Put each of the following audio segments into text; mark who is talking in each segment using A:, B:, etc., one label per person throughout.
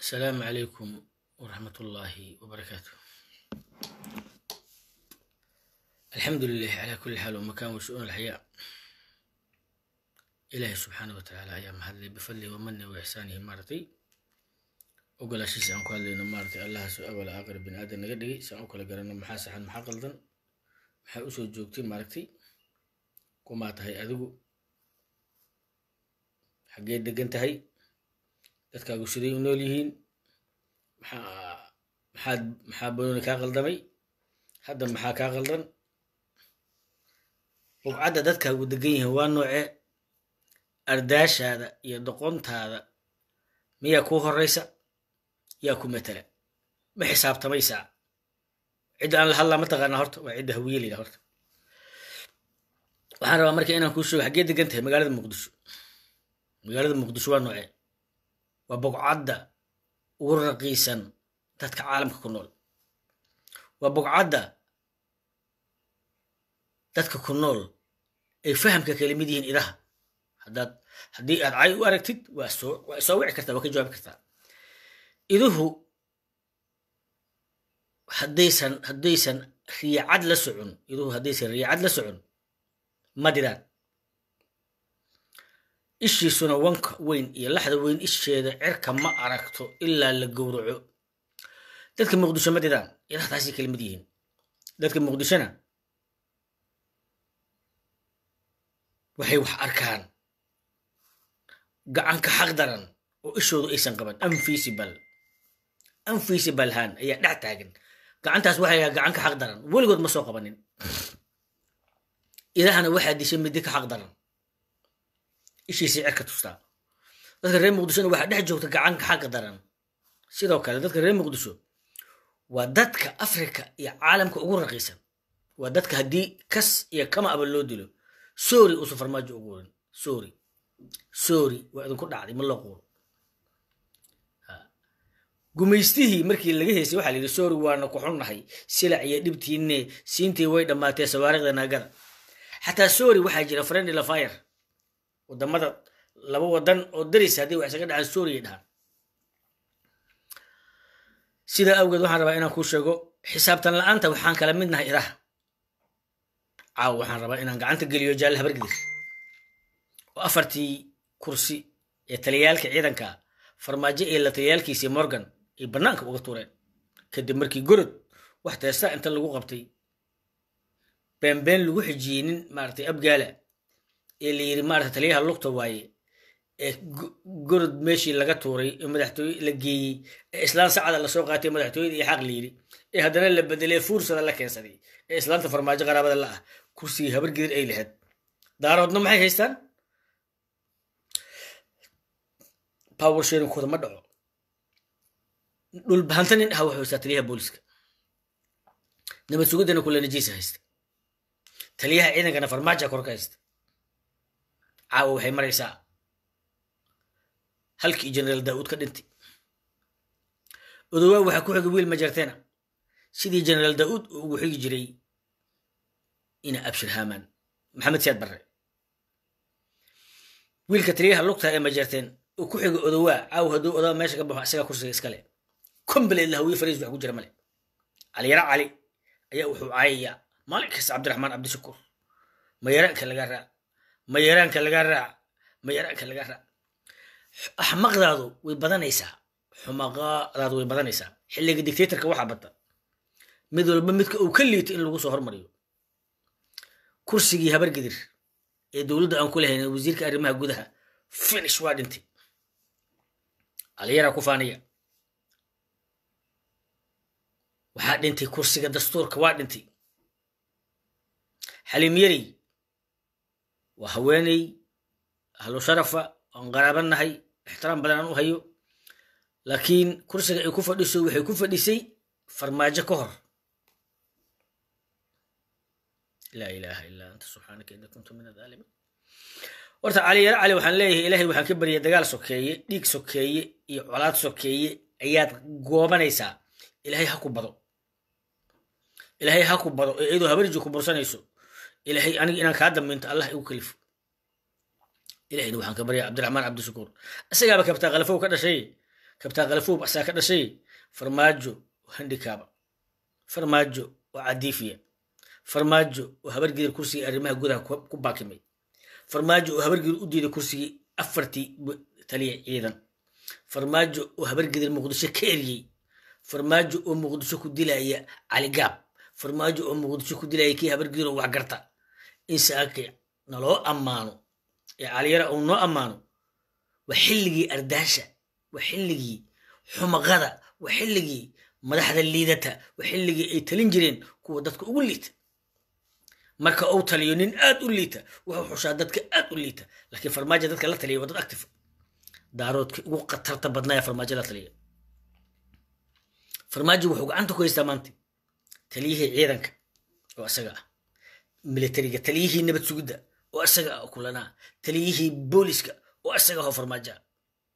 A: السلام عليكم ورحمة الله وبركاته الحمد لله على كل حال ومكان وشؤون الحياة إلهي سبحانه وتعالى أيام هذا بفضله ومنه وإحسانه مارتي وقال شيء سأنكو هذا مارتي الله سوء أول آخر بن آدم نقدي سأنكو لقرنا محاسحا محاقلدا maxay usoo joogtay maaragtay kumaa tahay adigu xaggee degan tahay dadkaagu siday u nool yihiin maxaa maxaad maxaa banooni kaa qaldamay hadda maxaa kaa qaldan bugcadda dadkaagu degan yihiin waa noocee ardaashaada iyo doqontaada miyaa kuu horeysa yaa ku matala ma xisaabtamaysaa cidda aan la hadlaa ma taqaanaa horta waa cidda hawiye layidhaha horta waxaan rabaa marka inaan kuu sheego xaggee degan tahay magaalada muqdisho magaalada muqdisho waa noocee waa bogcadda ugu raqiisan dadka caalamka ku nool waa bogcadda dadka ku nool ay fahamka kala mid yihiin idaha haddaad haddii aad cay u aragtid waa soo waa soo wici kartaa waa ka jawaabi kartaa iduhu haddaysan haddaysan riicad la socon iduhu haddaysan riicad la socon ma didaan ishiisuna wanka weyn iyo laxda weyn isheeda cirka ma aragto ilaa la gowraco dadka muqdisho ma didaan idaha taasay kala mid yihiin dadka muqdishona waxay wax arkaan gacanka xaq daran oo ishoodu aysan qaban anfisibal anfisibal haan ayaa dhex taagan gacantaas waxay ahaa gacan ka xaq daran weligood ma soo qabanin idahana waxaa dishay midi ka xaq daran ishiisii cirka tustaa dadka reer muqdishona waxaa dhex joogta gacan ka xaq daran sidoo kale dadka reer muqdisho waa dadka afrika iyo caalamka ugu raqiisan waa dadka haddii kas iyo kama aba loo dilo sorry uusan farmaajo ugu warin sorry sorry waa idinku dhacday ma loo quuro gumaystihii markii laga heysay waxaa la yidhi sorry waana ku xunnahay silac iyo dhibtiinne siintii way dhammaatee sawaarikhda naagada xataa sorry waxaa jira friendly lafire wadamada laba wadan oo daris haddii wax isaga dhacaan sorry ay dhahaan sidaa awgeed waxaan rabaa inaan kuu sheego xisaabtan la-aanta waxaan kala mid nahay idaha caaw waxaan rabaa inaan gacanta geliyo jaalle habargidir oo afartii kursi ee taliyaalka ciidanka farmaajo ee la taliyaalkiisii morgan ay bannaanka uga tuureen kadib markii gorod wax teesta inta lagu qabtay beenbeen lagu xijiyey nin maaragtay abgaala ee la yidhi maarata taliyaha lugta waaye ee gorod meeshii laga tuuray ee madaxtooye la geeyey ee islaan sacada lasoo qaatay madaxtooyada iyo xaq la yidhi ee haddana la bedelay fuursada la keensaday ee islaanta farmaajo qaraabada la ah kursigii habargedir ay lahayd daaroodna maxay haystaan power sharingkooda ma dhaco dhulbahanta nin aha wuxuu haystaa taliyaha booliska nabad sugaddana kula najiisa haysta taliyaha ciidankana farmaaja korka haysta caawa waxay maraysaa halkii generaal daa'uud ka dhintay odowaa waxaa ku xigay wiil majarteena sidii generaal daa'uud uu ugu xigi jiray ina abshir haamaan maxamed siyaad barre wiilka taliyaha lugta ee majarteen uu ku xigo odowaa caaw hadduu odaa meesha ka baxo isagaa kursiga iskale kombaleed lahawiye fariis wax ku jira male caliyara cali ayaa wuxuu caayayaa maalin kasta cabdiraxmaan cabdishakuur mayaraanka lagaa raac mayaraanka lagaa raac mayaraanka lagaa raac axmaqdaadu way badanaysaa xumaqadaadu way badanaysaa xilliga dictatorka waxaa bata mid walba midka uu ka liito in lagu soo hormariyo kursigii habargedir ee dowladda aan ku lahayn wasiirka arrimaha gudaha finish waa dhintay aliyaraa ku faaniya waxaa dhintay kursiga dastuurka waa dhintay xaliim yarey waa haweeney ahlu sharafa oon qaraaban nahay ixtiraam badan aan u hayo laakiin kursiga ay ku fadhiso waxay ku fadhisay farmaajo ka hor laa ilaaha illaa anta subxaanaka inni kuntu min adaalimiin horta cali yaro cali waxaan leeyahay ilaahay waxaan ka baryay dagaal sokeeye dhiig sokeeye iyo colaad sokeeye ayaad goobanaysaa ilaahay ha ku bado ilaahay ha ku bado ee iyadoo habarji ku bursanayso ilaahay aniga inaan kaa dambeynto allah igu kalifo ilahayna waxaan ka baryaa cabdiraxmaan cabdishakuur isagaaba kabtaa khalafow ka dhashay kabtaa kalafuub asaa ka dhashay farmaajo oo handikaaba farmaajo oo cadiifiya farmaajo oo habargidir kursigii arrimaha gudaha ku baakimay farmaajo oo habargidir u diiday kursigii afartii taliya ciidan farmaajo oo habargidir muqdisho ka eriyey farmaajo oo muqdisho ku dilaya caligaab farmaajo oo muqdisho ku dilaya kii habargidir oo waxgarta in saake naloo ammaano ee caliyara uu noo ammaano waa xilligii ardaasha waa xilligii xumaqada waa xilligii madaxda liidata waa xilligii ay talin jireen kuwa dadka ugu liita marka uu taliyo nin aad u liita wuxuu xushaa dadka aad u liita laakiin farmaajo dadka la taliya waa dad active daaroodkii ugu khatarta badnaya farmaajo la taliya farmaajo wuxuu gacanta ku haystaa maanta taliyihii ciidanka oo isaga ah militariga taliyihii nabad sugidda oo isaga ah oo kulanaa taliyihii booliska oo isaga ahoo farmaajo ah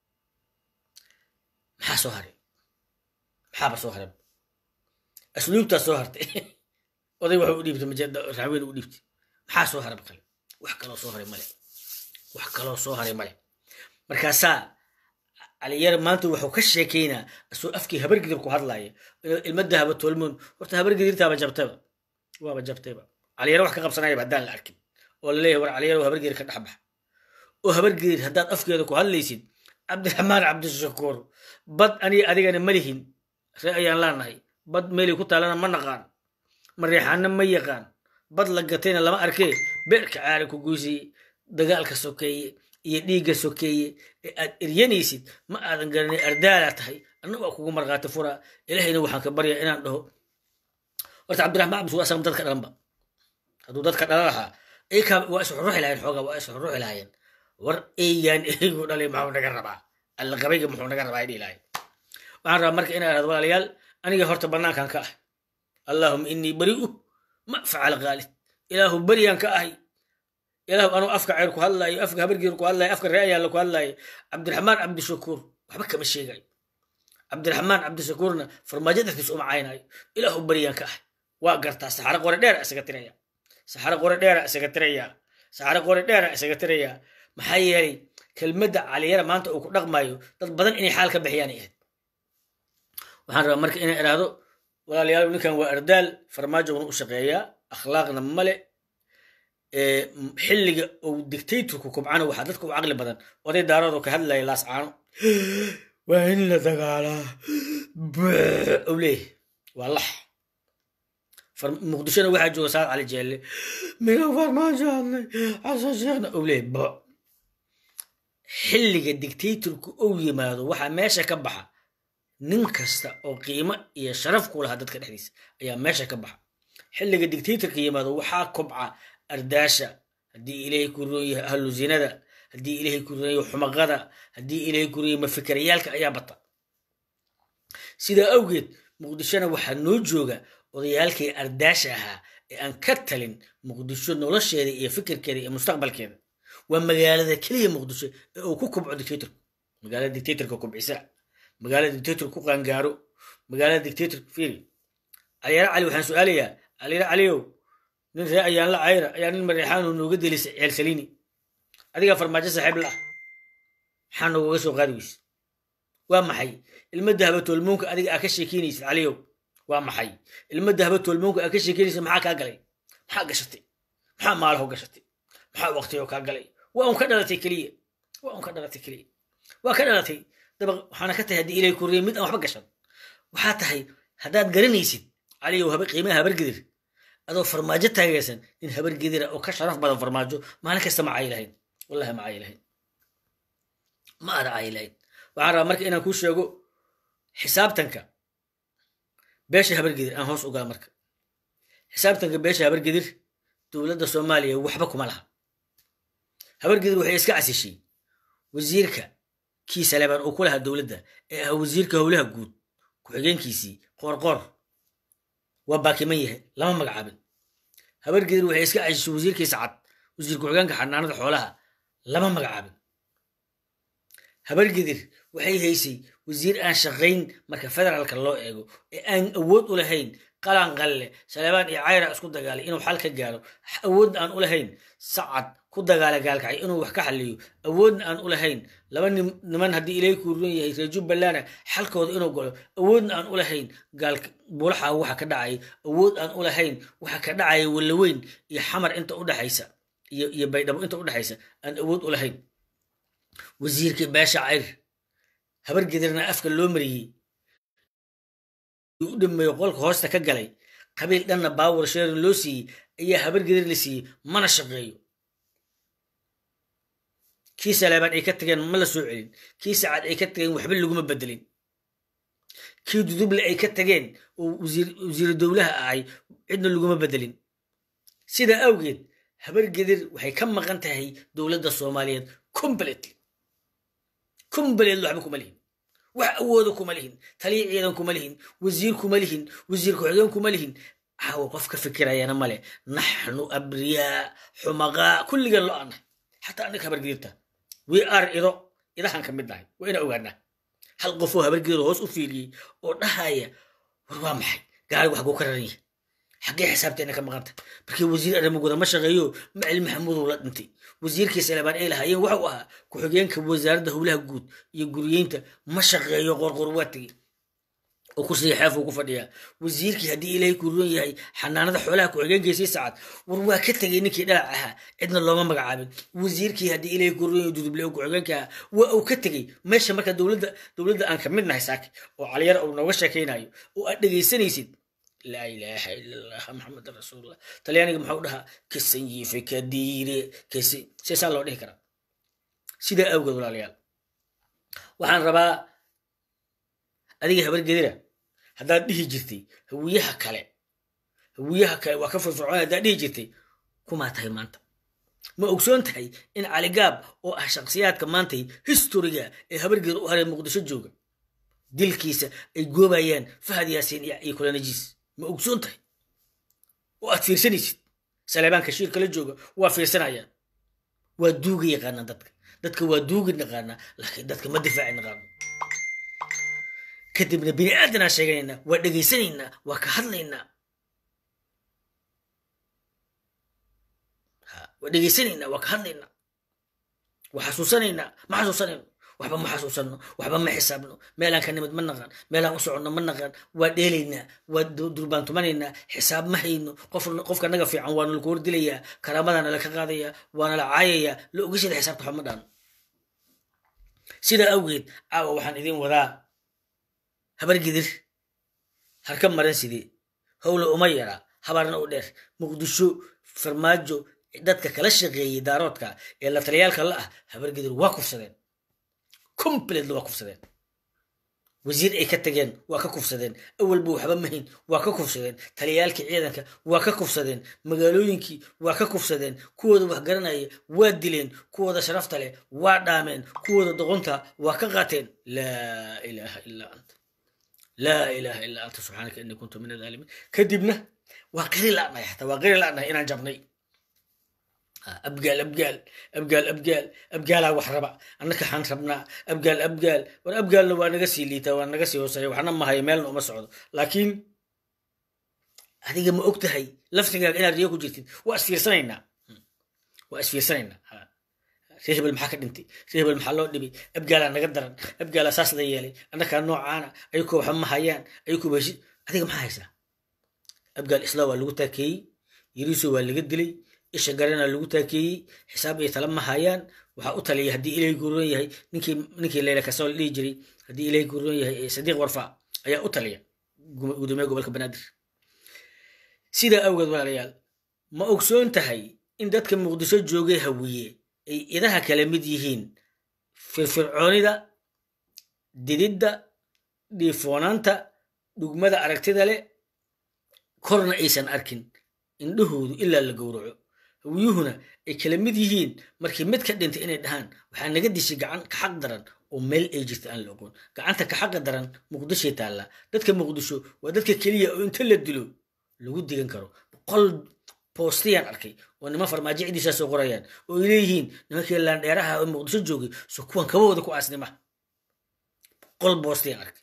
A: maxaa soo haray maxaaba soo haray asluubtaa soo hartay oday waxa u dhiibtay majeeda raxweyn u dhiibtay maxaa soo haray kale wax kaloo soo haray male wax kaloo soo haray male markaasaa caliyar maanta wuxuu ka sheekaynaa asoo afkii habargidir ku hadlaaya ilmada haba tolmoon horta habargidirtaaba jabtayba waaba jabtayba caliyar wax ka qabsanayaba haddaan la arkin oo laleeyahay war caliyar habargidir ka dhexbax oo habargidir haddaad afkeeda ku hadlaysid cabdiraxmaan cabdishakuur bad aniga adigana ma lihin ree ayaan laanahay bad meelay ku taalana ma naqaan mareexaana ma yaqaan bad la gatayna lama arkee beerka caari ku guysiyey dagaalka sokeeye iyo dhiigga sokeeye ee aad eryanaysid ma aadan garanay ardaalaa tahay annagu waa kugu markhaati furaa ilahayna waxaan ka baryaa inaan dhaho horta cabdiraxmaan cabdishakuur asaga dadka dhalanba hadduu dadka dhalan lahaa iyakaa waa is xuruxi lahayen xoogaa waa is xuruxi lahayen war eygaan eygu dhalay maxuu naga rabaa alla qabayga muxuu naga rabaa dhihi lahay waxaan rabaa marka inaa ihahdo walaalayaal aniga horta bannaankan ka ah allahuma inii bari'u ma facala khaalid ilaahu beriyaan ka ahay ilaahu anuu afka ceyr ku hadlaayo afka habargiir ku hadlaayo afka ree ayaalla ku hadlaayo cabdiraxmaan cabdishakuur waxba kama sheegayo cabdiraxmaan cabdishakuurna farmaajo dartiis uma caynayo ilaahu beriyaan ka ahay waa gartaa saxaro qore dheera isaga tiraya saxaro qore dheera isaga tiraya saxaro qore dheera isaga tiraya maxaa yeelay kelmadda caliyara maanta uu ku dhaqmayo dad badan inay xaal ka bixiyaan ahayd waxaan rabaa marka inaan idhaahdo walaalayaal ninkan waa ardaal farmaajowna u shaqeeyaa akhlaaqna male xilliga uu dictatorku kubcana waxaa dadka u caqli badan oday daaroodoo ka hadlaya laascaano waa in la dagaalaa u leeyahy waa lax muqdishona waxaa jooga saad cali jeelle miga farmaajo hadlay xasan sheekhna u leeyahy bo xilliga dictatorku uu yimaado waxaa meesha ka baxa nin kasta oo qiimo iyo sharaf ku lahaa dadka dhexdiisa ayaa meesha ka baxa xilliga dictatorka yimaado waxaa kobca ardaasha haddii ilaahay ku roon yahay ahlu zinada haddii ilaahay ku roon yahay xumaqada haddii ilaahay ku roon yahay mafikarayaalka ayaa bata sidaa awgeed muqdishona waxaa noo jooga odayaalkii ardaasha ahaa ee aan ka talin muqdisho nolosheeda iyo fikirkeeda iyo mustaqbalkeeda waa magaalada keliya muqdisho ee uu ku kobco dictatorku magaalada dictatorka kobcisa magaalada dictator ku qaangaaro magaalada dictator fiiri caliyara cali waxaan su-aalayaa caliyara caliyow nin ree ayaan la cayra ayaa nin mareexaanu nooga delisa ceel saliini adigaa farmaajo saaxiib la ah maxaa noogaga soo qaadi weyse waa maxay ilmadda habatoolmoonka adiga aa ka sheekeynaysid caliyow waa maxay ilmadda habatoolmoonka aa ka sheekeynaysid maxaa kaa galay maxaa gashatay maxaa maalaho gashatay maxaa waqtiyo kaa galay waa un ka dhalatay keliya waa un ka dhalatay keliya waa ka dhalatay daba waxaana ka tahay haddii ilay kuriya mid aan waxba gashan waxaa tahay haddaad garanaysid caliyow qiimaha habargedir adoo farmaajo taageersan nin habargedira oo ka sharaf badan farmaajo maalin kasta ma caayi lahayn wallahi ma caayi lahayn ma ada caayi lahayn waxaan rabaa marka inaan kuu sheego xisaabtanka beesha habargedir aan hoos ogaa marka xisaabtanka beesha habargedir dowladda soomaaliya waxba kuma laha habargedir waxay iska casishay wasiirka kii saleebaan uu ku lahaa dowladda ee ah wasiirka howlaha guud ku-xigeenkiisii qoorqoor waa baakiman yahay lama magacaabin habargedir waxay iska casishay wasiirkiisa cad wasiir ku-xigeenka xanaanada xoolaha lama magacaabin habargedir waxay haysay wasiir aan shaqayn marka federaalka loo eego ee aan awood u lahayn qalan qalle saleebaan iyo cayra isku dagaalay inuu xal ka gaaro awoodna aan u lahayn sacad ku dagaala gaalkacay inuu wax ka xaliyo awoodna aan u lahayn laba niman haddii ilaahay kuu ruran yahay reer jubbalana xalkooda inuu galo awoodna aan u lahayn gaalka buulaxa waxa ka dhacaya awood aan u lahayn waxa ka dhacaya wallaweyn iyo xamar inta u dhexaysa iyo iyo baydhabo inta u dhexaysa aan awood u lahayn wasiirkii beesha cayr habar gedirna afka loo mariyey u dhameeyo qolka hoosta ka galay qabiil dhanna baawar sheerin loo siiyey ayaa habar gedir la siiyey mana shaqeeyo kii saleebaan ay ka tageen ma la soo celin kii sacad ay ka tageen waxba laguma bedelin kii duduble ay ka tageen oo wasiiru dowlaha ahay cidna laguma bedelin sidaa awgeed habar gedir waxay ka maqan tahay dowladda soomaaliyeed completely completely waxba kuma lihin wax awooda kuma lihin taliya ciidan kuma lihin wasiir kuma lihin wasiir ku-xigeen kuma lihin caawa qof ka fikirayana male naxnu abriyaa xumaqaa kulligeen lo annahay xataa annaga habargedirta we are ido idahan ka mid nahay waa ina ogaanaa hal qofoo habargedir hoos u fiiriyey oo dhahaya war waa maxay gaari wax guu ka raran yahay xaggee xisaabteena ka maqanta markii wasiir arrimaguda ma shaqeeyo macali maxamuudow la dhintay wasiirkii salebaan ay lahaayeen waxau ahaa ku-xigeenka wasaaradda howlaha guud iyo guriyeynta ma shaqeeyo qorqor waa tegey oo kursiga xeefuu ku fadhiyaa wasiirkii haddii ilaahay ku ruran yahay xanaanada xoolaha ku-xigeenkiisii sacad war waa ka tegey ninkii dhalac ahaa cidna looma magacaabin wasiirkii haddii ilaahay ku ruran yahay duduble oo ku-xigeenka ahaa waa uu ka tegey meesha marka dowladda dowladda aan ka mid nahay saaki oo caliyar uu nooga sheekaynayo oo aad dhegaysanaysid laa ilaaha ila allah maxamedan rasuulullah talyaaniga maxau dhahaa kasanyife kadiire kasi seesaa loo dhihi karaa sidaa awgeed walaalayaal waxaan rabaa adiga habargedira haddaad dhihi jirtay hawiyaha kale hawiyaha kale waa ka firfircoon haddaad dhihi jirtay kumaa tahay maanta ma ogsoon tahay in caligaab oo ah shakhsiyaadka maantay historiga ee habargeeda u haray muqdisho jooga dilkiisa ay goobayaan fahad yaasiin iyo kulanajiis ma ogsoon tahay oo aad fiirsanaysid saleebaanka shiir kala jooga waa fiirsanayaan waa duuga yaqaanaan dadka dadka waa duugi naqaanaa laakiin dadka ma difaaci naqaano kadibna bini aadanaa sheeganaynaa waa dhegaysanaynaa waa ka hadlaynaa waa dhegaysanaynaa waa ka hadlaynaa waa xasuusanaynaa ma xasuusanayno waxba ma xasuusanno waxba ma xisaabno meelaan ka nimid ma naqaan meelaan u soconno ma naqaan waa dheelaynaa waa durbaantumanaynaa xisaab ma hayno qofka naga fiican waana laku hordilayaa karaamadaana laka qaadayaa waana la caayayaa la ogashada xisaabta waxba ma dhaano sidaa awgeed caawa waxaan idin wadaa habargidir harka maran sidee howla uma yaraa habarna u dheer muqdisho farmaajo dadka kala shaqeeyey daaroodka ee la taliyaalka la ah habargidir waa kufsadeen completely waa kufsadeen wasiir ay ka tageen waa ka kufsadeen awalba waxba mahayn waa ka kufsadeen taliyaalkii ciidanka waa ka kufsadeen magaalooyinkii waa ka kufsadeen kuwooda wax garanaya waa dileen kuwooda sharafta leh waa dhaameen kuwooda doqonta waa ka qaateen laa ilaaha illaa anta laa ilaaha illaa anta subxaanaka innii kuntu min adaalimiin kadibna waa qiri la'nahay xataa waa qiri la'nahay inaan jabnay abgaal abgaal abgaal abgaal abgaalaa wax raba annaka xaan rabnaa abgaal abgaal war abgaalna waa naga sii liitaa waa naga sii hooseeya waxna ma hayo meelna uma socdo laakiin adiga ma og tahay laftigaaga inaad riyo ku jirtid waa isfiirsanaynaa waa isfiirsanaynaa ree hebel maxaa ka dhintay ree hebel maxaa loo dhibay abgaalaa naga daran abgaalaa saas la yeelay annakaa noocaana ayakoo waxba ma hayaan ayakoo heshi adiga maxaa haysaa abgaal islaa waa lagu taakeeyey yiriiso waa laga dilay isha garana lagu taakeeyey xisaab iyo tala ma hayaan waxaa u taliya haddii ilaahay guuroon yahay ninkii ninkii leyla kasoo la dhihi jiray haddii ilaahay guuroon yahay sadiiq warfa ayaa u taliya gudoomiya gobolka banaadir sidaa awgeed walaalayaal ma ogsoon tahay in dadka muqdisho joogay hawiye ay idaha kala mid yihiin firfircoonida dididda dhiifoonaanta dhugmada aragtida leh korna aysan arkin indhahoodu ilaa la gowraco hawiyuhuna ay kala mid yihiin markii mid ka dhintay inay dhahaan waxaa naga dishay gacan ka xaq daran oo meel ay jirta aan la ogoon gacanta ka xaqa daran muqdishoy taallaa dadka muqdisho waa dadka keliya oo inta la dilo lagu digan karo boqol boostayaan arkay oo niman farmaajo cidiisaa soo qorayaan oo ay leeyihiin nimankii laandheeraha oo muqdisho joogay so kuwan kabahooda ku aasnima boqol boostayaan arkay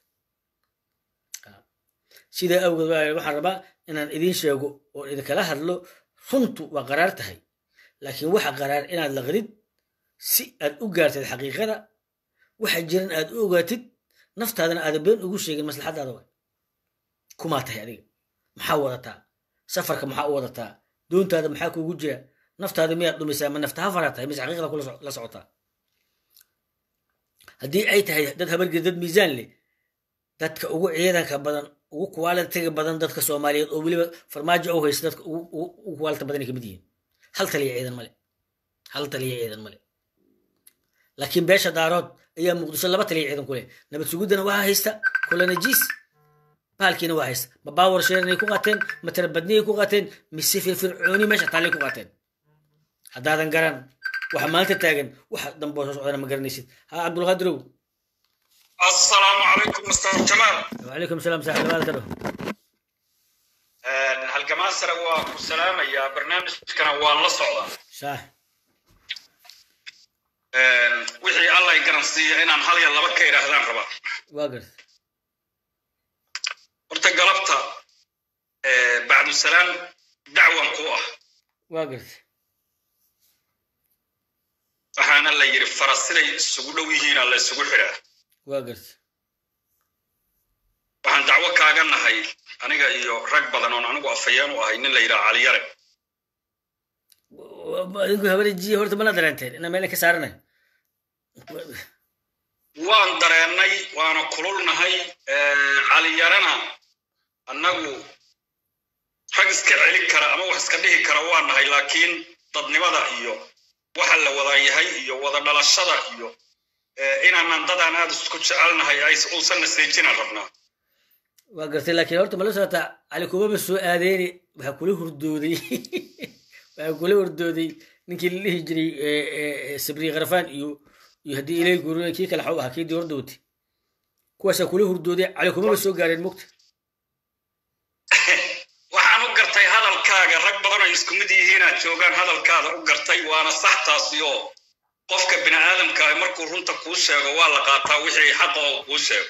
A: sidaa awgeed waxaan rabaa inaan idiin sheego oon idinkala hadlo runtu waa qaraar tahay laakiin waxa qaraar inaad laqdid si aad u gaartid xaqiiqada waxa jiran aad u ogaatid naftaadana aada been ugu sheegin maslaxadaada waay kumaa tahay adiga maxaa wadataa safarka maxaa u wadataa doontaada maxaa kuugu jira naftaada miyaad dhumisaa ma nafta hafaraa tahay mise xaqiiqda kula socotaa haddii ay tahay dad habargeda dad miisaan leh dadka ugu ciidanka badan ugu kuwaalitiga badan dadka soomaaliyeed oo weliba farmaajo u haysta dadka ugu kuwaalita badan ay kamid yihiin hal taliya ciidan male hal taliya ciidan male laakiin beesha daarood ayaa muqdisho laba taliya ciidan ku leh nabad suguddana waxaa haysta kulanajiis bahalkiina waa haysta ma baawar sheeranay ku qaateen ma tarabadniyay ku qaateen mise firfircooni meesha taallay ku qaateen haddaadan garan waxa maanta taagan waxa damboo soo socdana ma garanaysid ha cabdulqaadirow
B: السلام عليكم مستر جمال
A: وعليكم السلام صاحب هذا كله
B: halgamaan sare waa ku salaamayaa barnaamijkana waan la socdaa
A: صح
B: wixii alla ay garansiiya inaan hal ya laba ka idhaahdaan rabaa
A: واقرت
B: horta galabta bacdu salaam dacwan ku ah
A: واقرت
B: waxaana la yidhi faras siday isugu dhow yihiina la isugu xidhaa
A: واقرت
B: waxaan dacwo kaaga nahay aniga iyo rag badan oon anigu afayeen u ahay nin la yidhaha caliyare
A: idinku habarejiye horta mana dareenteen ina meel ka saaranayo
B: waan dareennay waana kululnahay caliyarena annagu rag iska celin kara ama wax iska dhihi kara waa nahay laakiin dadnimada iyo waxa la wada yahay iyo wada dhalashada iyo inaanan dadaan aad isku jecelnahay ay uusan naseejinaan rabnaa
A: waa gartay laakiin horta mala socota cali kumaba soo aadeyni waxaa kula hurdooday waxaa kula hurdooday ninkii la dhihi jiray sabri kharfaan iyo iyo haddii ilay guruna kii kale xaw ahaa kii dii hordowtay kuwaasaa kula hurdooday cali kumaba soo gaareen mugta
B: waxaan u gartay hadalkaaga rag badan ay isku mid yihiinaad joogaan hadalkaada u gartay waana sax taasi oo qofka bini aadamka ah markuu runta kuu sheego waa la qaataa wixii xaqa oo kuu sheego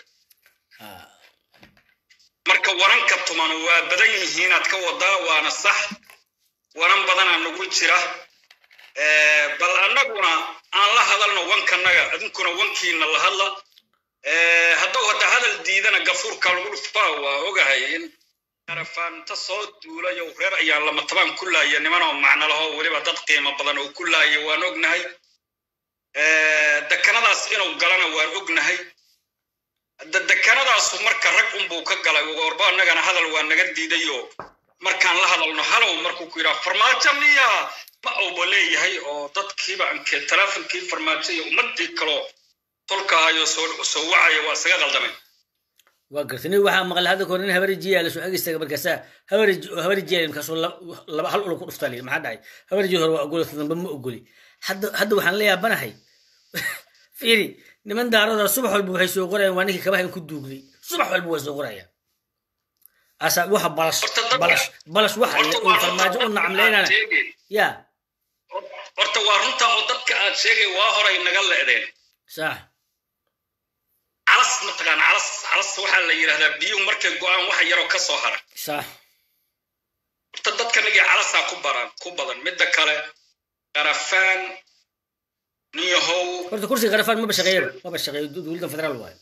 B: marka waranka tuman waa badan yihiinaad ka wadaa waana sax waran badanaa nagu jira bal annaguna aan la hadalno wankanaga idinkuna wankiina la hadla hadduu hadda hadal diidana gafuurka lagu dhuftaa waa ogahay in arafaanta soo duulayo reer ayaan lama tabaan ku laaya nimanoo macno laho weliba dad qiimo badan oo ku laaya waan ognahay dekanadaas inuu galana waan ognahay dekanadaasu marka rag unbuu ka galay warba annagana hadal waa naga diidayo markaan la hadalno halow markuu ku yidhaha farmaajo miya ma auba leeyahay oo dadkiiba anke teleefonkii farmaajo iyo ummadii kaloo tolkahayo soo wacaya waa isaga qaldamay
A: waa gartay nin waxaa maqlay hadda kahor nin habarejiyaa lasoo agistaaga markaasaa habareji habarejiyaa markaasoo laba hal ula ku dhuftaa layidhi maxaa dhacay habareji hore waa ogoli dambe ma ogoli hadda hadda waxaan la yaabanahay fiiri niman daarada subax walba waxay soo qorayaan waa ninkii kabaha in ku duugday subax walba way soo qorayaan asa waxa balash balash balash waxa uu farmaajo u nacamleynana ya
B: horta waa runta oo dadka aad sheegay waa horay naga le'deen
A: sax
B: calas mataqaan calas calas waxaa la yidhahdaa biyuhu markay go'aan waxa yaroo ka soo hara
A: sax
B: horta dadka nagii calasaa ku baran ku badan midda kale qarafaan niyahow
A: horta kursiga qarafaan maba shaqeeyaba maba shaqeeyo dowladda federaal waayo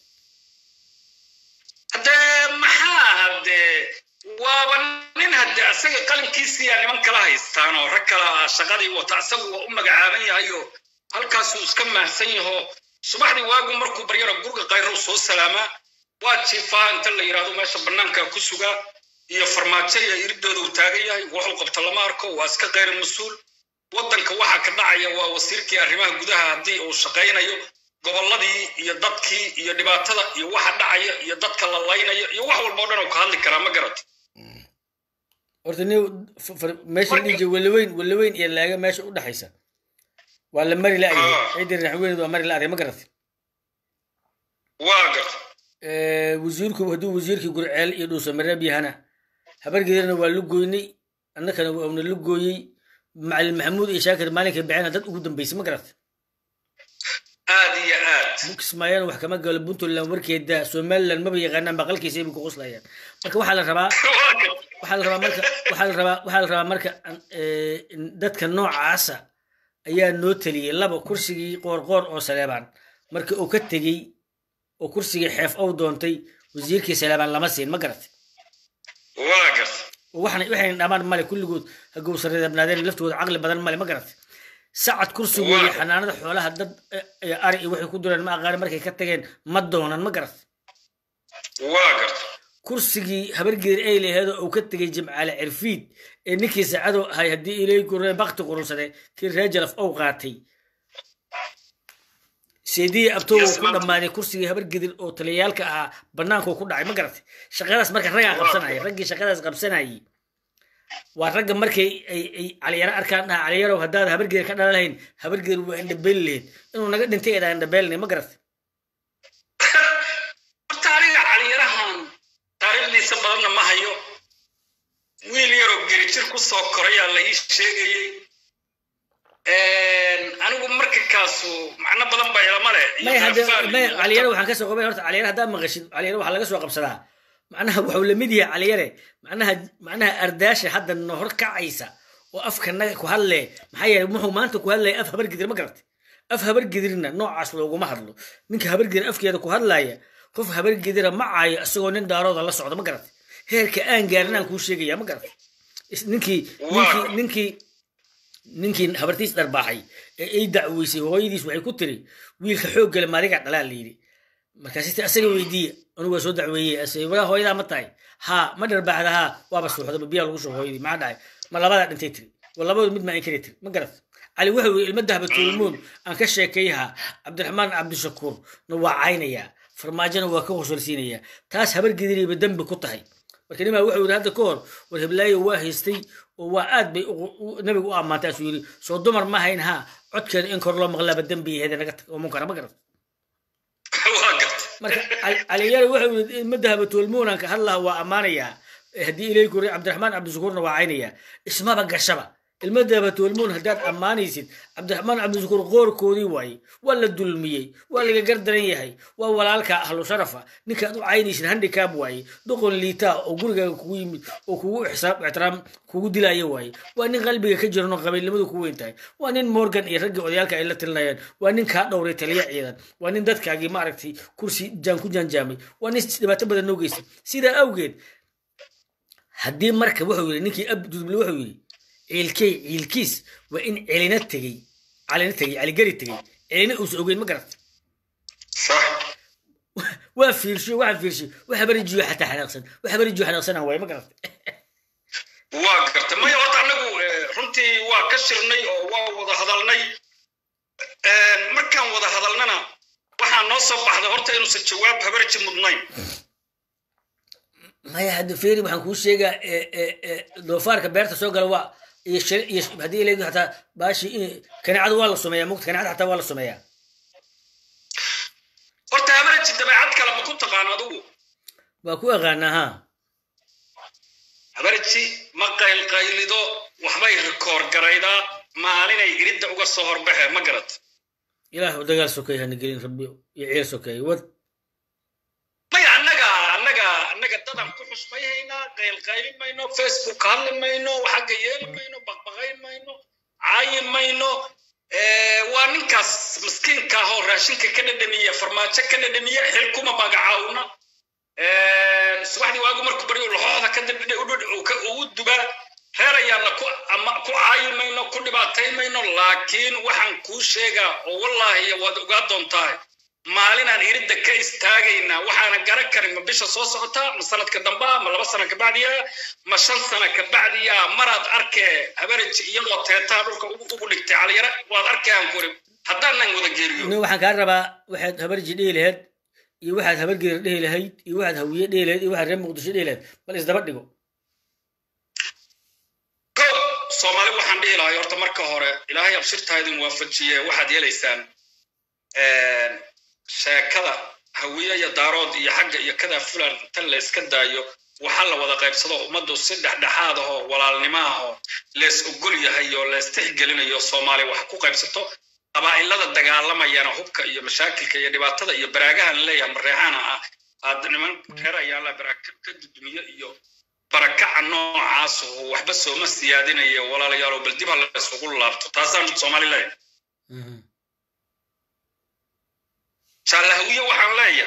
B: haddee maxaa haddee waaba nin haddee asaga qalinkiisiyaa niman kala haystaan oo rag kala shaqadii wata asagu waa u magacaaban yahay oo halkaasuu iska mahsan yaho subaxdii waagu markuu baryaro gurga kayrow soo salaamaa waa jiifaa inta la yidhahdo meesha bannaanka ku sugaa iyo farmaajo iyo iridooda uu taagan yahay wuxuu qabto lama arko waa iska kayr mas-uul waddanka waxa ka dhacaya waa wasiirkii arrimaha gudaha haddii uu shaqaynayo gobolladii iyo dadkii iyo dhibaatada iyo waxa dhacaya iyo dadka la laynayo iyo wax walba o dhan oo ka hadli karaa ma garato
A: horta ni meesha dhiji walaweyn walaweyn iyo laaga meesha u dhexaysa waa la mari la'yahay ciidii raxweyneed waa mari la'day ma garatay
B: waa garta
A: wasiirku hadduu wasiirkii gurceel iyo dhuusamareeb yahana habargeedana waa la gooynay annakana waana la gooyey macalin maxamuud iyo shaakir maalinkay bixina dad ugu dambeysay ma garatay
B: aad iyo aad
A: kismaayana wax kama galo puntland warkeeda somaliland maba yaqaanaan baqalkiisa bay ku qoslayaan marka waxaa la rabaa waxaa la rabaa marka waxaa la rabaa waxaa la rabaa marka dadka noocaasa ayaa noo teliyey laba kursigii qoorqoor oo saleebaan markii uu ka tegey oo kursigii xeef ow doontay wasiirkii saleebaan lama siin ma garatay
B: waa garta
A: waxna waxayna dhamaan male kulligood hagowsareebnaadeen laftooda caqli badan male ma garatay sacad kursigoodii
B: Waa.
A: xanaanada xoolaha dad eh, eh, ari iyo waxay ku dureen ma aqaani markay ka tageen ma doonan ma garatay
B: waa garta
A: kursigii habargeer ay laheedoo uu ka tegey jimcaale cirfiid ee ninkii saacado ahay haddii ilay guree bakti qurunsaday kii reer jalaf ow qaatay seedii abtoow
B: Yes,
A: ku
B: ma'am.
A: dhammaaday kursigii habargedir oo taliyaalka ahaa bannaankuu ku dhacay ma garatay shaqadaas marka raggaa qabsanaya raggii shaqadaas qabsanayay waa ragga markay ay ay caliyaro arkaan dhaha caliyarow haddaad habargeer ka dhalan lahayn habargeer waa indhabeeli lahayd inuu naga dhintay eedaa indhabeelinay ma garatay
B: horta aniga caliyarahan taariikhdiisa badanna ma hayo wiil yaroo gerijir ku soo korayaa la ii sheegayey anigu marka kaasu macno badan baa ilama leh iyo
A: may hadde
B: fahfaan
A: may
B: iyo-
A: caliyare waxaan ka soo qabay horta caliyare haddaad maqashid caliyare waxaa laga soo qabsadaa macnaha wuxuu lamid yahay caliyare macnaha macnaha ardaasha hadda nohor kacaysa oo afka naga ku hadle maxaa yeelay muxuu maanta ku hadlaya af habargidir ma garatay af habargidirna noocaas looguma hadlo ninka habargidir afkeeda ku hadlaya qof habargidira ma caayo isagoo nin daarooda la socda ma garatay heerka aan gaarin aan kuu sheegaya ma garatay Is- ninkii ninkii
B: Waa.
A: ninkii ninkii habartiis dharbaaxay ee ay dacweysay hooyadiis waxay ku tiri wiilka xooggale maadiga dhalaa la yidhi markaasite asaga weydiiye anigu waa soo dacweeyey ase walaa hooyadaa ma tahay haa ma dharbaaxda haa waaba suuxda ma biyaa lagu shubo hooyadii maxaa dhacay ma labadaa dhintay tiri wa labadu mid maa inkari tiri ma garat cali wuxuu yidhi ilma dahba tuulmuun aan ka sheekeeyaha cabdiraxmaan cabdishakuur na waa caynayaa farmaajona waa ka qosolsiinayaa taas habargidiriiba dembi ku tahay marka nimaa wuxuu yidhi hadda ka hor war heblaayo waa haystay oo waa aad bay ugu- u- nabigu u ammaantay asuu yidhi soo dumar ma hayn haa codkeeda in kor loo maqlaaba dembi yaheeda naga tag oo munkara ma garat
B: waa garta
A: marka Cali- caliyare wuxuu yidhi ilma dahaba tuulmuunaan ka hadlaha waa ammaanayaa Eh, haddii ilay guri cabdiraxmaan cabdishakuurna waa caynayaa ismaba gashaba ilma dahaba tuulmuun haddaad ammaanaysid cabdiraxmaan cabdishakuur qoorkoodii waaye waa la dulmiyey waa laga gardaran yahay waa walaalka ahlu sharafa ninkaad u caynaysid handikaab waaye doqon liitaa oo gurigaaga kugu yimid oo kugu ixsaab ixtiraam kugu dilaya waaye waa nin qalbiga ka jiran oo qabiilnimadu ku weyn tahay waa nin morgan iyo raggii odayaalka ay la tilinayaan waa nin kaa dhowray taliya ciidan waa nin dadkaagii maaragtay kursi jaan ku jaanjaamay waa nin dhibaato badan noo geystay sidaa awgeed haddii marka wuxuu yidhi ninkii abduduble wuxuu yidhi ciilkey ciilkiis waa in celina tegey calina tegey caligari tegey celina uusa ogeyn ma garat
B: sax
A: waa fiirshiyo waxaa fiirshiyo wax habarijiyo xataa xanaaqsan wax habarijiyo xanaaqsanaan waaye ma garat
B: waa garta maya horta anagu eh, runtii waa ka shirnay oo waa wada hadalnay Eh, markaan wada hadalnana waxaa noo soo baxday horta inuusan jawaab habarji mudnayn
A: maya hadda feeri waxaan kuu sheegaa e- e- e, doofaarka beerta soo gala waa iyo shir- iyo haddii ilaygu xataa baashi kaneecadu waa la sameeyaa mugta kaneecada xataa waa la sameeyaa
B: horta habarji dabeecad kale ma ku taqaan adigu
A: waa ku aqaanaa ha
B: habarji ma qaylqaylido waxbay rikoor garaydaa maalinay iridda uga soo horbaxe ma garat
A: ilaah dagaal sokeey hana gelin rabbi iyo ciil sokeey wad
B: maya annaga annaga annaga dadan ku xusmayhaynaa qaylqaylin mayno facebook hadli mayno xagga yeeli mayno baqbaqayn mayno caayi mayno Eh, waa ninkaas miskiinka ah oo raashinka ka dhadhamiya farmaajo ka dhadhamiya xil kuma magacaawna Eh, subaxdii waagu markuu baryo laxooda ka dibdhe ugu dubaa reer ayaana ku ama ku caayi mayno ku dhibaatay mayno laakiin waxaan kuu sheegaa oo wallaahi waad ogaa doontaa maalinaan iridda ka istaagaynaa waxaana garan karin ma bisha soo socota ma sanadka damba ma laba sana kabacdiya ma shan sana kabacdiya maraad arkee habarij iyadoo teetaa dhulka ugu ugu dhigtay caliyare waad arkayaan kuri haddaanan wada geeriyo
A: nin waxaan kaa rabaa waxaad habarji dhihi lahayd iyo waxaad habargeer dhihi lahayd iyo waxaad hawiye dhihi lahayd iyo waxaad reer muqdisho dhihi lahayd bal isdaba dhigo
B: ko soomaali waxaan dhihi lahay horta marka hore ilaahay abshirtaa idin waafajiye waxaad yeelaysaan sheekada hawiye iyo daarood iyo xagga iyo kadaa fulan tan la iska daayo waxaa la wada qaybsado ummaddu si dhexdhexaad ahoo walaalnimo ahoo lees ogol yahay oo lees tixgelinayo soomaali wax ku qaybsato qabaa'ilada dagaalamayana hubka iyo mashaakilka iyo dhibaatada iyo baraagahan leeyahay mareexana ah aad niman reer ayaa la baraaka ka dudumiyo iyo barakaca noocaas oo waxba sooma siyaadinayo walaalayaal oo bal dib ha la isugu laabto taasaan soomaali leeyahay jaallahawiye waxaan leeyahay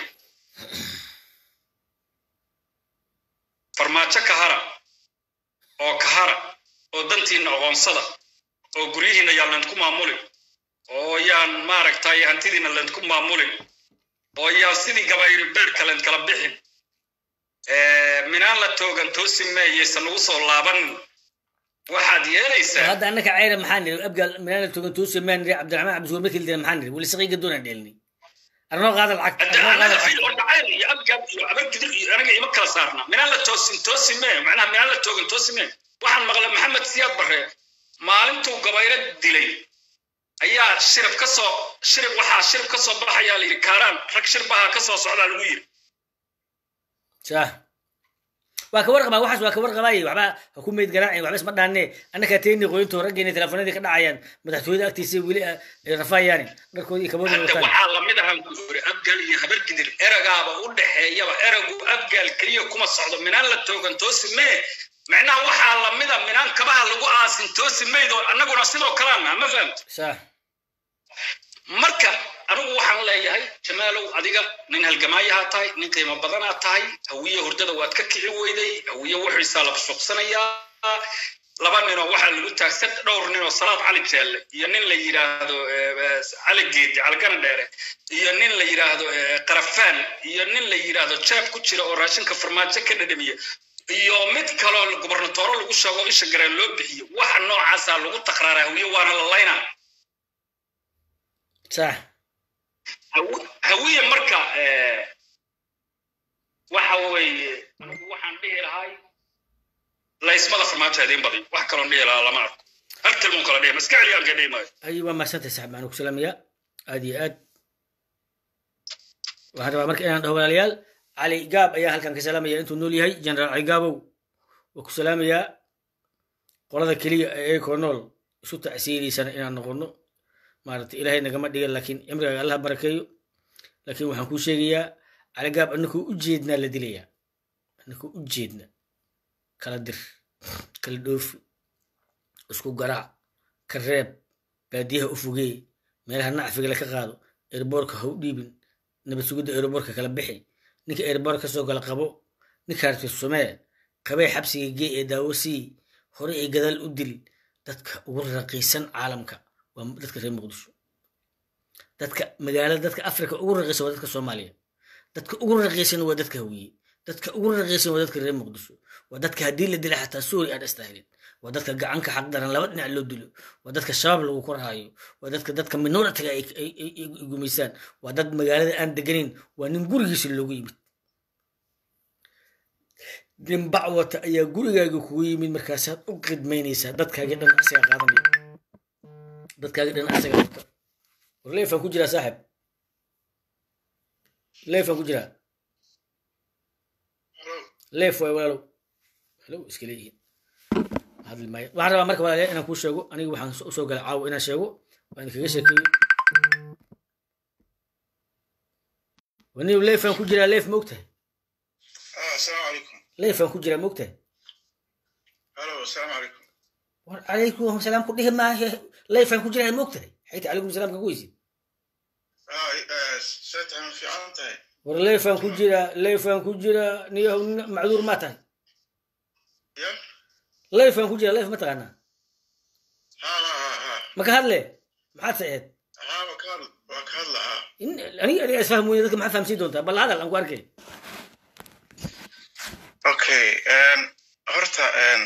B: farmaajo kahara oo kahara oo dantiinna aqoonsada oo guryihiinna yaan laydku maamulin oo yaan maaragtay hantidiinna laydku maamulin oo yaan sidii gabayri beerka layd kala bixin minaan la toogan toosi meeyaysan ugu soo laabanin waxaad yeelaysaa
A: hadda annaka cayra maxaa niri abgaal minaala togan tuusi maan niri cabdiraxmaan cabdisuur markii lidina maxaa niri weli saqiiga doonaan dheelni arnoo qaada lacag
B: hadda
A: arnoo qaada
B: anaga
A: lacag
B: fil oo dhacayr iyo abgaab iyo abargidir iyo anaga ima kala saarna minaan la toosin toosi mee macnaha minaan la toogan toosi mee waxaan maqlay maxamed siyaad barre maalintuu gabayro dilay ayaa shirib ka soo shirib waxaa shirib ka soo baxayaa la yidhi kaaraan rag shirbaha ka soo socdaa lagu yidhi
A: sah waa ka warqabaa waxaas waa ka warqabaayey waxba ha ku meyd garaacin waxba isma dhaanne annakaa teeni qoyinto raggeena teleefonadii ka dhacayaan madaxtooyada agtiisa weli ah, ay rafaayaani dharkoodii iyo kabadooda
B: hadda
A: wataan
B: waxaa lamid ahaan ku yiri abgaal iyo habargidir eragaaba u dhexeeyaba eragu abgaal keliya kuma socdo minaan la toogan toosi mee macnaha waxaa lamida minaan kabaha lagu aasin toosi meyd oo annaguna sidoo kalaana ma fahamto
A: sah
B: marka anigu waxaan leeyahay jamaalow adiga nin halgamaayahaa tahay nin qiimo badanaa tahay hawiye hurdada waad ka kici weyday hawiye wuxiisaa la suuqsanayaa laba ninoo waxaa lagu taagsan dhowr ninoo salaad cali jeelle iyo nin la yidhaahdo eh, eh, cali geedi caligana dheere iyo nin la yidhaahdo eh, qarafaan iyo nin la yidhaahdo jeeb ku jira oo raashinka farmaajo ka dhadhamiya iyo mid kaloo gubernatooro lagu sheego isha gareen loo bixiyo waxa noocaasaa lagu takraaraa hawiye waana la laynaa
A: sah
B: Haw- hawiye marka eh, waxa weeye anigu waxaan dhihi lahay laysmada farmaajo idiin badiyo wax kaloon dhihi lahaa lama arko hal tilmuun kala dhihi maska celiyaan ka dhihi maayo
A: ay waa mahadsantahay saxib maxaan ku salaamayaa aad iyo aad waxaan rabaa marka inaan dhaho walaalayaal cali gaab ayaa halkan ka salaamaya intuu nool yahay generaal cali gaabow waa ku salaamayaa qolada keliya ee eekoo nool isu tacsiiriysana inaan noqono maaragtay ilaahay nagama dhigan laakiin cimrigaaga allah barakeeyo laakiin waxaan kuu sheegayaa cali gaab annakuu u jeednaa la dilayaa annakuu u jeedna kala dir kala dhoofi isku garaac ka reeb baadiyaha u fogee meelaha nacfiga laka qaado erboorka ha u dhiibin nabad sugidda erboorka kala bixi ninka erboor kasoo gala qabo ninka arti sumee qabee xabsiga gee ee daawo sii hore ee gadaal u dil dadka ugu raqiisan caalamka waa dadka reer muqdisho dadka magaalada dadka afrika ugu raqiisan waa dadka soomaaliya dadka ugu raqiisan waa dadka hawiye dadka ugu raqiisan waa dadka reer muqdisho waa dadka haddii la dila xataa suuri aan istaahilin waa dadka gacanka xaqdaran laba dhinac loo dilo waa dadka shabaab lagu korhaayo waa dadka dadka minoritiga ay ay- ay- ay gumaysaan waa dad magaalada aan deganin waa nin gurigiisa loogu yimid nin bac wata ayaa gurigaaga kugu yimid markaasaad u qidmaynaysaa dadkaagii dhan asaga qaadanaya dadkaagii dhan asaga wata war leefaan ku jiraa saaxib leefaan ku jiraa leef waay walaalow halow iska leeyihiin hadli maayo waxaan rabaa marka walaalayaal inaan kuu sheego aniga waxaan u soo galay caawa inaan sheego waa idinkaga sheekeeyo waniw leefaan ku jiraa leef ma ogtahay
C: آه السلام عليكم
A: leefaan ku jiraa ma ogtahay
C: الو السلام عليكم
A: war calaykum salaam ku dhihi maahe leefaan ku jiraa ma ogtahay xayta calaykum salaam kagu weysid
C: اه آه، ساتهم في عنتهي
A: war leefaan ku jiraa leefaan ku jiraa niyahow nin macduur maa tahay
C: يا
A: leefaan ku jiraa leef ma taqaanaa
C: ها ها ها ها
A: ma ka hadle maxaad saceed
C: ها وكال وكال ها
A: in aniga adiga isfaham weyne dadka maxaad fahamsiin doontaa bal hadal aan ku arkay
C: اوكي ان هرتا ان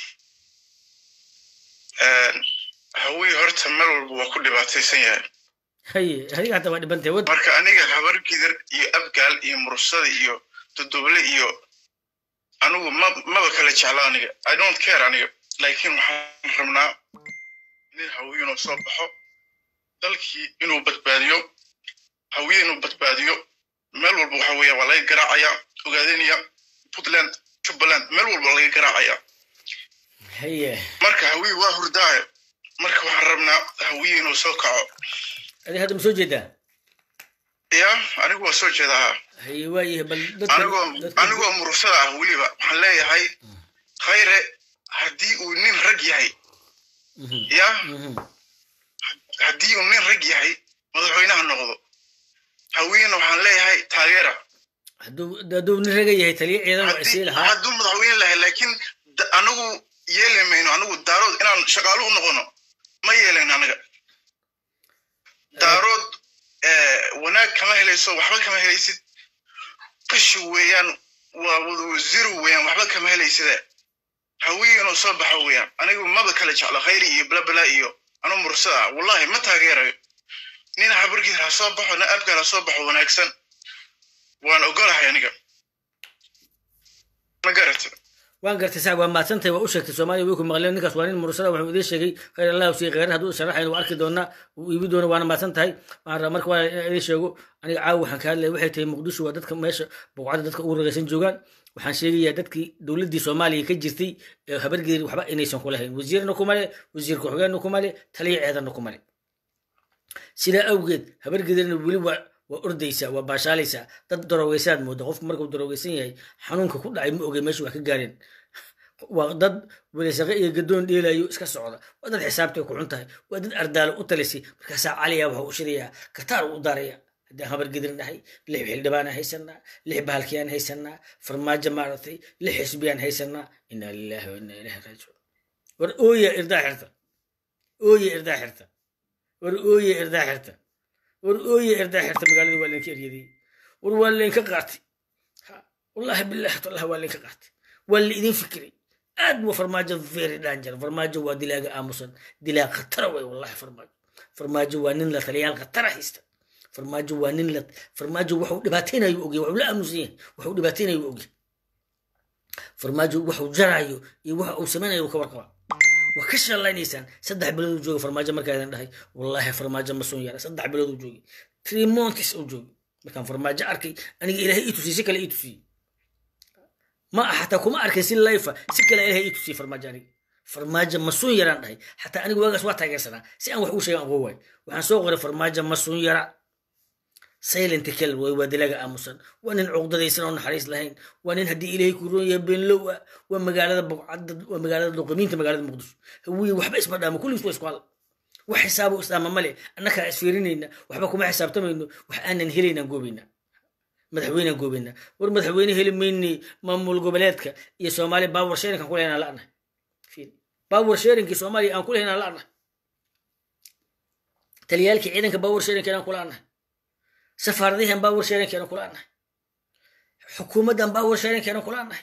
C: ان هوي هرتا مر walba waa ku dhibaataysan yahay
A: haye adiga hata waa dhibantay wad
C: marka aniga habar gidir iyo abgaal iyo mursada iyo duduble iyo anigu ma maba kala jecla aniga i don't care aniga laakiin waxaan rabnaa nin hawiye inuu soo baxo dalkii inuu badbaadiyo hawiye inuu badbaadiyo meel walba waxa weeya waa laga garaacaya ogaadanaya puntland jubbaland meel walba laga garaacaya
A: haye
C: marka hawiye waa hurdaaye marka waxaan rabnaa hawiye inuu soo kaco
A: adiga hadda ma soo jeedaa
C: ya anigu waa soo jeedaa
A: haye waayahay bal dadka
C: anigoo
A: dadka
C: anigoo mursada ah weliba waxaan leeyahay khayre haddii uu nin rag yahay
A: Mhm,
C: ya
A: mhm.
C: haddii uu nin rag yahay madaxweynaha noqdo hawiyena waxaan leeyahay taageera
A: hadduu hadduu nin raga yahay taliya ciidan waa isii lahaa
C: hadduu madaxweyne lahay laakiin da- anagu yeeli mayno anagu daarood inaan shaqaalo u noqono ma yeelayno anaga daarood eh, wanaag kama helayso waxba kama helaysid qashi weeyaan waa wada zero weeyaan waxba kama helayside hawiye inuu soo baxo weeyaan anigu maba kala jeclo khayri iyo blabla iyo anuu mursada ah wallahi ma taageerayo nin habargiis ha soo baxo nin abgaal ha soo baxo wanaagsan waan ogolahay aniga ma garata
A: waan gartay sax waa mahadsantahay waa u sheegtay soomaaliya way ku maqleen ninkaas waa nin mursada wuxuu idiin sheegay khayr allah sii khayran hadduu sharaxayn waa arki doonaa wuu iibi doona waana mahadsan tahay waxaan rabaa marka waa inaan idiin sheego aniga caawa waxaan ka hadlaya waxay tahay muqdisho waa dadka meesha buqcada dadka ugu ragaysan joogaan waxaan sheegayaa dadkii dowladdii soomaaliya ka jirtay ee habargeeri waxba inaysan kula hayn wasiirna kuma le wasiir ku-xigeenna kuma le taliya ceedanna kuma le sidaa awgeed habargeedana weli waa waa ordaysaa waa baashaalaysaa dad daroweysaad mooda qofku markuu daroweysan yahay xanuunka ku dhacay ma ogey meesha wax ka gaareen waa dad welisaqe iyo gadoon dheelayo iska socda waa dad xisaabtay ku xun tahay waa dad ardaalo u talisay markaasaa caliya waxa uu shidayaa kataar u daraya haddaan habargedin dhahay lix xildhibaan haysanaa lix bahalkiyaan haysanaa farmaajo maaragtay lix xisbiyaan haysanaa inaa lillahi wa inaa ilahi raajicuun war ooya irdaa xirta ooya irdaa xirta war ooye irdaa xirta war ooye irdaa xirta magaalada waa laynka eryadiyey war waa laynka qaatay Ha, wallahi billahi tallahi waa laynka qaatay waa la idin fikiray aad waa farmaajo very danger farmaajo waa dilaaga aamusan dilaa khatara way wallahi farmaajo farmaajo waa nin la taliyaal khatara haysta farmaajo waa nin la farmaajo waxuu dhibaataynayo ogyahay waxuu la aamusan yahay waxuu dhibaataynayo ogyahay farmaajo waxuu jaraayo iyo waxa uu samaynayo uu ka warqabaa waa ka shalaynaysaan saddex bilood uu jooga farmaajo markaadan dhahay wallahi farmaajo ma sun yara saddex bilood uu joogay three months uu joogay markaan farmaajo arkay aniga ilaahay ii tusiyey si kale ii tusiyey ma ah xataa kuma arkin si layfa si kale ilaahay ii tusiyey farmaajo aniga farmaajo ma sun yaraan dhahay xataa aniga waagaas waa taageersanaa si aan wax uu sheegan aqoon waay waxaan soo qoray farmaajo ma sun yara silent kill way waa dilaga aamusan waa nin cuqdadaysan oo naxariis lahayn waa nin haddii ilaahay ku roon yahay beenlow ah waa magaalada buqcadda waa magaalada doqomiinta magaalada muqdisho hawiye waxba isma dhaamo kulligiis waa isku hal wax xisaabo isdhaama male annakaa isfiirinayna waxba kuma xisaabtamayno wax aanan helaynaan goobaynaa madaxweynaan goobaynaa war madaxweyne heli maynay maamul goboleedka iyo soomaaliya baawar sheerinkaan ku lehnaan la'nahay baawar sheerinkii soomaaliya aan ku lehnaan la'nahay taliyaalkii ciidanka baawar sheerinkeenaan ku la'nahay safaaradihan baawar sheerinkeenaan ku la'nahay xukuumaddan baawar sheerinkeenaan ku la'nahay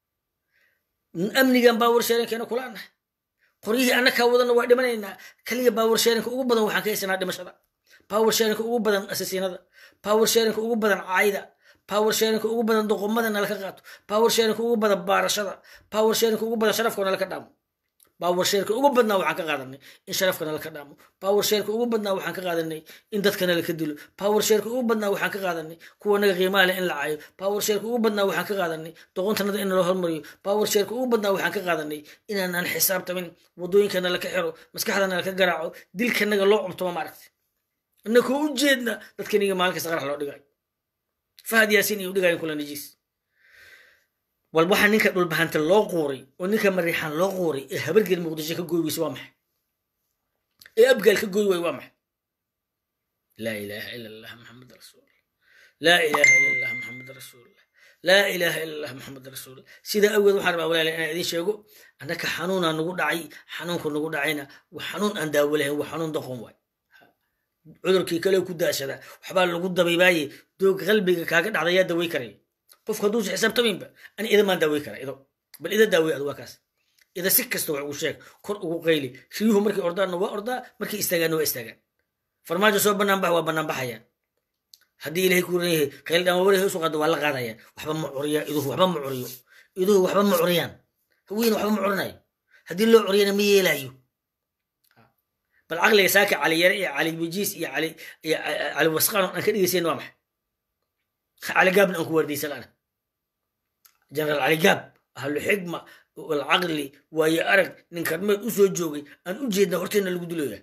A: amnigan baawar sheerinkeenaan ku la'nahay qoryihii annakaa wadana waa dhimanaynaa kaliya baawar sheerinka ugu badan waxaan ka haysanaa dhimashada baawar sheerinka ugu badan asasiinada baawar sheerinka ugu badan caayda baawar sheerinka ugu badan doqomada nalaka qaato baawar sheerinka ugu badan baarashada baawar sheerinka ugu badan sharafka nalaka dhaamo baawar sheerka ugu badnaa waxaan ka qaadanay in sharafka nalaka dhaamo baawar sheerka ugu badnaa waxaan ka qaadanay in dadka nalaka dilo baawar sheerka ugu badnaa waxaan ka qaadanay kuwa naga qiimaha leh in la caayo baawar sheerka ugu badnaa waxaan ka qaadanay doqontanada in loo hormariyo baawar sheerka ugu badnaa waxaan ka qaadanay inaanaan xisaabtamin wadooyinka nalaka xiro maskaxda nalaka garaaco dilkanaga loo cubtoma maaragtay inakoo u jeedna dadkaniga maalin kasta qarax loo dhigayo fahad yaasin iyo dhigayin kula najiis wal waxaa ninka dhulbahanta loo quuray oo ninka mariixaan loo quuray ee habargeed muqdisho ka gooy weyse waa maxay ee abgaal ka gooy waay waa maxay laa ilaaha ila allah maxamed rasuulullah laa ilaaha ila allah maxamed rasuulullah laa ilaaha ila allah maxamed rasuulullah sidaa awgeed waxaan rabaa walaala inaan idiin sheego annaka xanuunaa nagu dhacay xanuunku nagu dhacayna waa xanuun aan daawo lahayn waa xanuun doqon waay cudurkii kale ku daashada waxbaa lagu dabaybaaye doog qalbiga kaaga dhacda yaa dawey karaya qofku hadduusa xisaabtamaynba ani ida maan daawey kara ido bal ida daawey adu waa kaas ida si kasta wax ugu sheeg kor ugu qayli riyuhu markay ordaanna waa ordaa markay istaagaanna waa istaagaan farmaajo soo banaanbax waa banaanbaxayaan haddii ilahay ku ran yahay qayl dhamawari hoos u qaado waa la qaadayaan waxba ma curiya iduhu waxba ma curiyo iduhu waxba ma curiyaan haweena waxba ma curinayo haddii loo curiyana ma yeelaayo bal caqliga saaka cali yare iyo cali wajiis iyo cali iyo cali wasqaan aan ka dhegeysayn waa maxay cali gaabna aan ku waardiysan ana jenaraal cali gaab ahlu xigma walcaqli waayo arag nin karmeed u soo joogay aan u jeedna horteena lagu diloya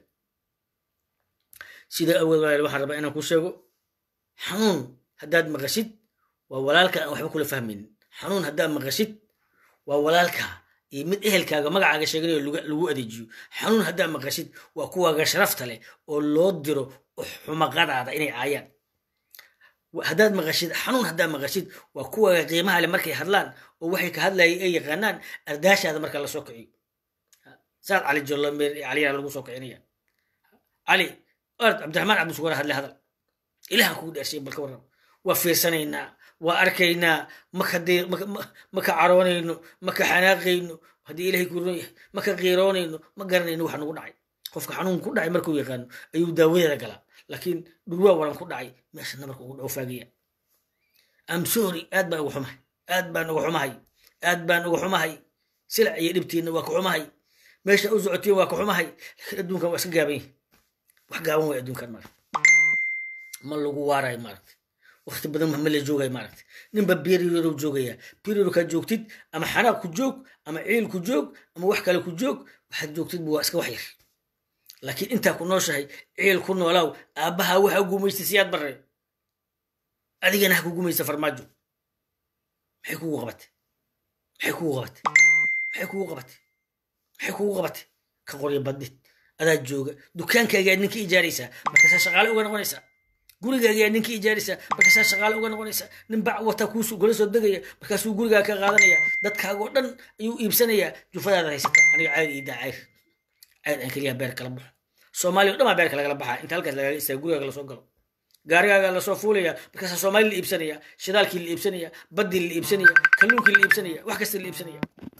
A: sida awood walaal waxaan rabaa inaan ku sheego xanuun haddaad maqashid waa walaalka aan waxba kula fahmaynin xanuun haddaad maqashid waa walaalka iyo mid ehelkaaga magacaaga sheeganayo lagu adeejiyo xanuun haddaad maqashid waa kuwaaga sharafta leh oo loo diro xumaqadaada inay caayaan haddaad maqashid xanuun haddaad maqashid waa kuwa qiimaha le markay hadlaan oo waxay ka hadlayay ay yaqaanaan ardaashaada marka la soo kiciyo saad cali jollomeer iyo caliyana lagu soo kicinaya cali ord cabdiraxmaan cabdisugura hadle hadal ilahan kugu dheershay balka warrab waa fiirsanaynaa waa arkaynaa maka caroonayno maka xanaaqayno haddii ilahay ku ron yahay maka qiiroonayno ma garanayno wax nagu dhacay qofka xanuun ku dhacay markuu yaqaano ayuu daawadeeda galaa laakiin dhurwaa waran ku dhacay meesha nabarka ugu dhowfaagaya am sorry aad baan uga xumahay aad baan uga xumahay aad baan uga xumahay silac iyo dhibtiinna waa ka xumahay meesha u socotiin waa ka xumahay laakiin adduunkan waa iska gaaban yahay wax gaaban way adduunkan maaragta ma lagu waarayo maaragta waqti badan ma la joogay maaragta ninba periodou joogaya periodkaa joogtid ama xanaaq ku joog ama ciil ku joog ama wax kale ku joog waxaad joogtidba waa iska wax yar laakiin intaa ku nooshahay ciil ku noolaaw aabbaha waxa gumaystay siyaad barre adigana ha ku gumaysta farmaajo maxay kugu qabatay maxay kugu qabatay maxay kugu qabatay maxay kugu qabatay ka qorya badid adaa jooga dukaankaagaa ninka ijaaraysaa markaasaa shaqaale uga noqonaysaa gurigaagaa ninka ijaaraysaa markaasaa shaqaale uga noqonaysaa nin bac wata kuusu kula soo degaya markaasuu gurigaa ka qaadanaya dadkaagoo dhan ayuu iibsanayaa jufadaada haysata aniga cayr iyo daacayr cayr aan keliya beer kala baxo soomaaliya o dhan baa beerka lagala baxaa inta halkaas lagaga istaa gurigaaga lasoo galo gaarigaaga lasoo fuulaya markaasaa soomaali la iibsanaya shidaalkii la iibsanaya baddii la iibsanaya kalluunkii la iibsanaya wax kasta la iibsanaya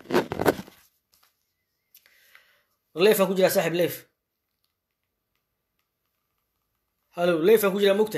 A: leefaan ku jiraa saaxib leef halo leefaan ku jiraa mogta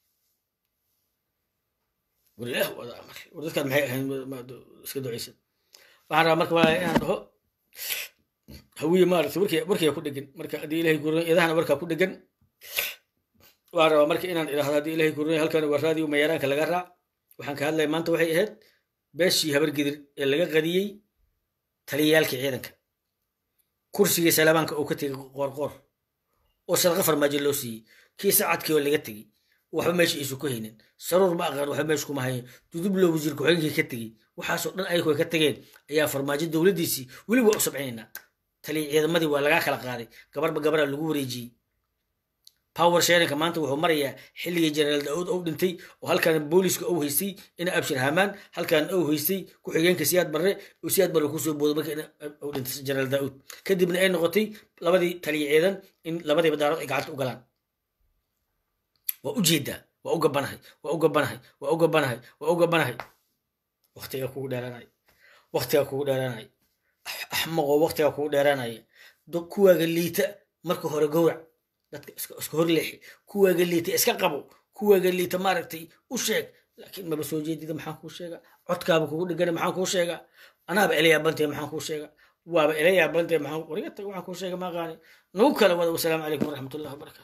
A: war ilaah wada amar war dadkaad maxay ahayn iska ducaysan waxaan rabaa marka walaa inaan dhaho hawiye maaragtay warkii warkiga ku dhegan marka haddii ilahay kuran idahana warkaa ku dhegan waxaan rabaa marka inaan idhaahdo haddii ilahay kuran halkan waa raadiyo mayaraanka laga raac waxaan ka hadlaya maanta waxay ahayd beeshii habargidir ee laga qadiyey taliyayaalkii ciidanka kursigii salaamaanka uu ka tegey qoorqoor oo sadaqa farmaajo loo siiyey kii sacadkii oo laga tegey waxba meesha isu ku haynin saruur ma aqaan waxba meesha kuma hayan dudublo wasiir ku-xigeenkii ka tegey waxaasoo dhan ayagoo ka tegeen ayaa farmaajo dowladdiisii weli waa u sabcinaynaa taliya ciidamadii waa lagaa kala qaaday gabarba gabaraa lagu wareejiyey power sharinka maanta wuxuu marayaa xilligii jenaraal daauud ou dhintay oo halkan booliska ou haystay ina abshir hamaan halkan ou haystay ku-xigeenka siyaad barre oo siyaad barre kusoo boodo marka ou dhintay jenaraal daauud kadibna ay noqotay labadii taliya ciidan in labadiiba daarood ay gacanta u galaan waa u jeedaa waa u gabanahay waa u gabanahay waa u gabanahay waa u gabanahay waktiga kugu dheeraanaya waktiga kugu dheeraanaya axmaqoo waktiga kugu dheeraanaya kuwaaga liita marka hore gowrac dadka iska hor leexi kuwaaga liita iska qabo kuwaaga liita maaragtay u sheeg laakiin maba soo jeedida maxaan kuu sheega codkaaba kugu dhegana maxaan kuu sheega anaaba ila yaabantay maxaan kuu sheega waaba ila yaabantay maxaan warigata waxaan kuu sheega ma aqaani nagu kala wada wasalaamu calaykum waraxmatullahi wabarakatu